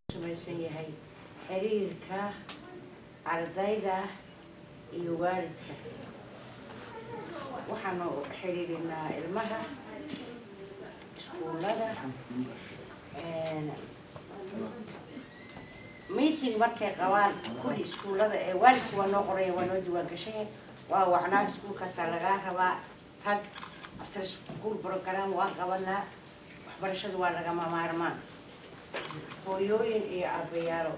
samaysan yahay xiriirka ardayda iyo waalidka waxaanu xiriirinaa ilmaha iskuullada meeting markay qabaan kulli iskuullada ee waalidku waa noo qoraya waa noo diwaan gashay waa wacnaa iskuulkaasaa lagaa rabaa tag after school program waa qabanaa waxbarashadu waa lagama maarmaan hooyooyin iyo aabbayaalo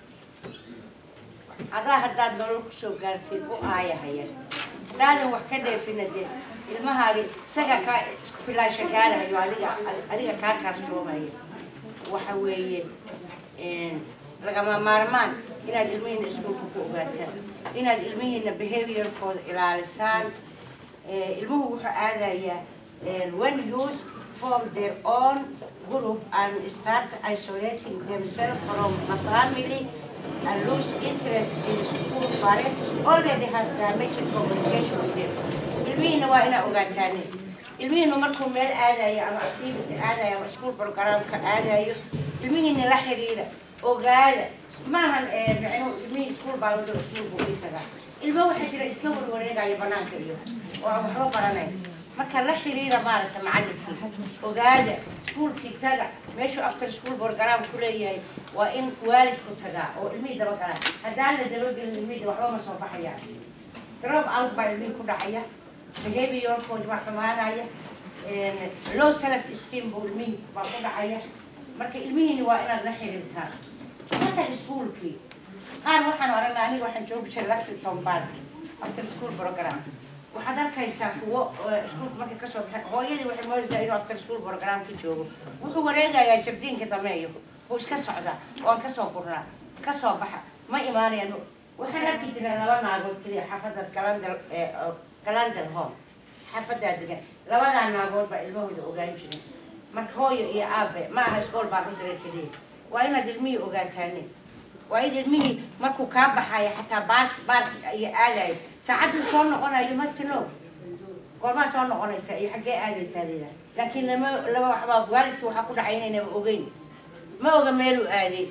adaa haddaad nolol kusoo gaartid u aayahaya haddaadan wax ka dheefina dee ilmahaagi isaga kaa isku filaansha gaarahayo adiga adiga kaa kaartoomaya waxa weeye lagama maarmaan inaad ilmihiina iskuulka ku ogaataan inaad ilmihiina behaviorkooda ilaalisaan ilmuhu wuxuu aadayaa when youth form their own group and start isolating themselves from the family and lose interest in school parents already have damaged communication with them ilmihiina waa inaa ogaataan ilmihiinu markuu meel aadayo ama activity aadayo ama school programka aadayo ilmihiina la xiriira ogaada maahan micnu ilmihii iskuul baa wado iskuulku ii tagaa ilmo waxaa jira isla warwareegaya banaanka iyo oo aan waxba baranayn marka la xiriira maaragta macallinkii ogaada iskuulkii taga meeshuu after school program ku leeyahay waa in waalidku tagaa oo ilmihii dabagalaa haddaan la dabagelin ilmihii waxba ma soo baxayaan drop out baa ilmihii ku dhacaya behaviorkoodi baa xumaanaya low self esteem buu ilmihii baa ku dhacaya marka ilmihiini waa inaad la xiriirtaan hata iskuulkii qaar waxaan oranaa aniga waxaan joogi jiray lexington park after school program waxaad arkaysaa kuwo iskuulka markay kasoo baxeen hooyadii waxay moodaysaa inuu after school programka joogo wuxuu wareegayaa jardiinka dameeyo wuu iska socdaa waan kasoo gurnaa kasoo baxa ma imaanayaan waxaan arki jiray laba naagood keliya xaafadda galandal galandal home xaafadaa degan labadaa naagood baa ilmahooda ogaan jiray marka hooyo iyo aabe ma aha iskool baan u diray keliya waa inaad ilmihii ogaataane waa in ilmihii markuu kaa baxayo xataa baark baark iyo aadayo saacadduu soo noqonayo mastino goormaa soo noqonaysa iyo xaggee aadaysaa liidaa laakiin lama lama waxbaa waalidkii waxaa ku dhacay inaynaba ogeyn ma oga meeluu aaday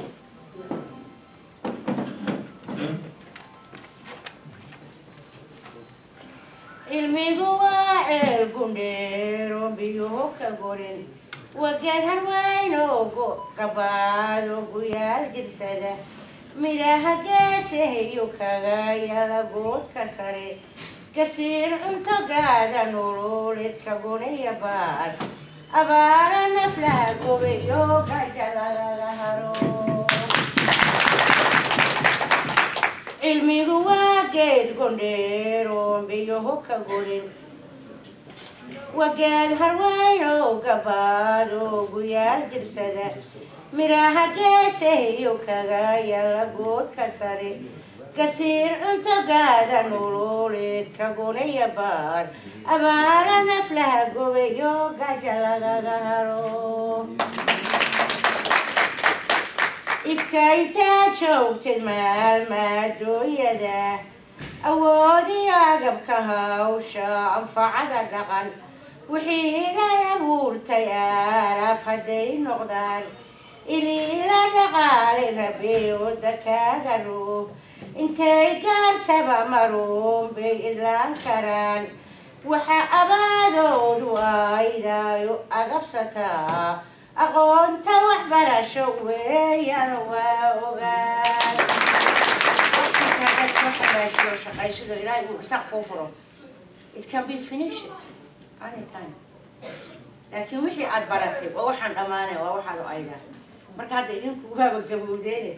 ilmigu waa ceel gundheero biyuhu ka gorin wageed harwaynogo gabaado guyaal jirsada midhaha geesahayo kaga yala goodka sare gasiir cunto gaada nololeedka gonaya baad abaara naflaha gobayo gaja lagaga haro cilmigu waa geed gondheero biyoho ka gorin wageed harwayno gabaado guyaal jirsada midhaha geesahayo kaga yala goodka sare gasiir cunto gaada nololeedka gonaya baad abaara naflaha gobayo gaja lagaga haro ifka intaa joogtid maalmaadooyada awoodii agabka hawsha anfacada dhaqan wixii iday abuurtay aalaaf hadday noqdaan iliila dhaqaali rabey oda kaaga roob intay gaartaba maruun bay idlaan karaan waxa abaadoodu aydaayo agabsataa aqoonta waxbarasho weeyaan waa ogaan shaqaysado ilaahay uu isaaq kuu furo it can be finished anytime laakiin wixii aad baratay waa waxaan dhammaanay waa waxaad u aydaa marka hadda idinku waaba gabowdeene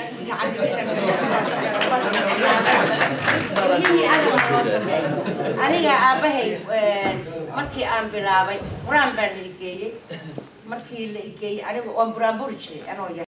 aniga aabahay markii aan bilaabay qur-aan baan la igeeyey markii la igeeyey aniga waan buraanburi jiray anoo yar